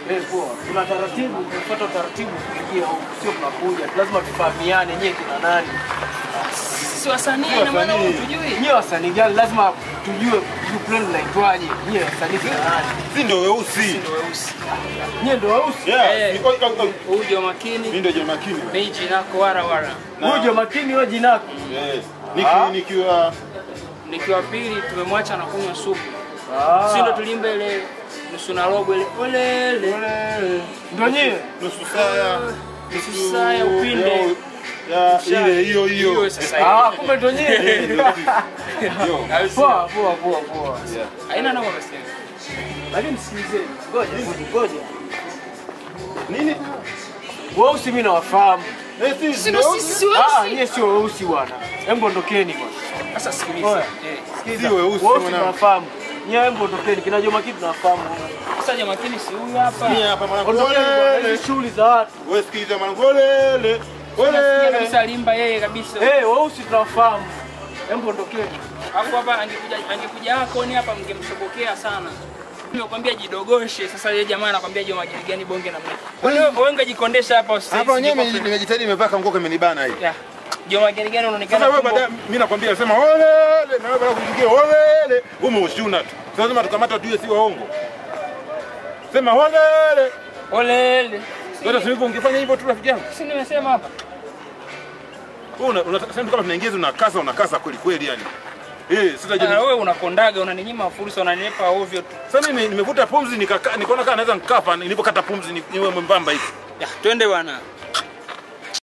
Eh, poa. Kuna taratibu, tunafuata utaratibu kuingia huku, sio tunakuja. Lazima tufahamiane nyewe kina nani. Si wasanii na maana hujui. Nyewe wasanii gani lazima tujue group lenu linaitwaje. Nyewe wasanii kina nani? Si ndio weusi. Ndio weusi. Nyewe ndio weusi. Yeah. Eh. ni- oi, oi, oi. Huyu ndio Mimi makini. ndio John Makini. Meiji nako wara wara. Na- Uje makini wewe jinako. Yes. Ah. Niki nikiwa Nikiwa pili tumemwacha na kunywa supu. Ah. Si ndo tulimbe ile nusu na robo ile olele. Ndio nyewe. nusu saa Nusu saa ya upinde. ya ile hiyo hiyo. Hiyo sasa Ah, hivi. kumbe ndio nyewe. Yo. Au sio? Poa, poa, poa, poa. Haina noma basi. Lakini sikilizeni, ngoja, ngoja. Nini? Weusi mimi nawafahamu. Eh, si Si ndio ndo weusi? sisi Ah, weusi. nyie sio weusi bwana. Hebu ondokeni bwana. Sasa sikiliza. Oya. Eh. Sikiliza. Si weusi Weusi mwanangu. tunawafahamu. Nyie hebu ondokeni. Kina Joma kitu tunawafahamu. Sasa jamaa makini si huyu hapa. Mimi hapa mwanangu. Ondokeni bwana. Olele. Hizi shughuli za watu. Wewe sikiliza mwanangu. Olele. Nasikia Olele. kabisa alimba yeye kabisa. Eh, weusi tunawafahamu. Hebu ondokeni. Hapo hapa angekuja angekuja hako ni hapa mngemshobokea sana. Nimekwambia jidogoshe. Sasa yeye jamaa anakwambia je magari gani bonge namna. Wewe wewe ungejikondesha hapa usisi. Hapa wenyewe nime- nimejitahidi nimevaa kanguo imenibana hii. Ya. Je magari gani unaonekana Sasa wewe tumbo- baadaye mimi nakwambia sema olele na wewe baada kuingia olele. Wewe umeushuna tu. Sasa lazima tukamata tu si waongo. Sema olele. Olele. Sasa sivyo ungefanya hivyo tu rafiki yangu. Si nimesema hapa. Wewe una unataka sema kama tunaingiza unakasa unakasa kweli kweli yani. Eh, sasa je. Ah, wewe unakondaga unaninyima fursa unanilepa ovyo tu. Sasa mimi nimevuta pumzi nikaka nikaona kama naweza nikafa nilipokata pumzi ni- niwe mwembamba hivi. Ya, twende bwana.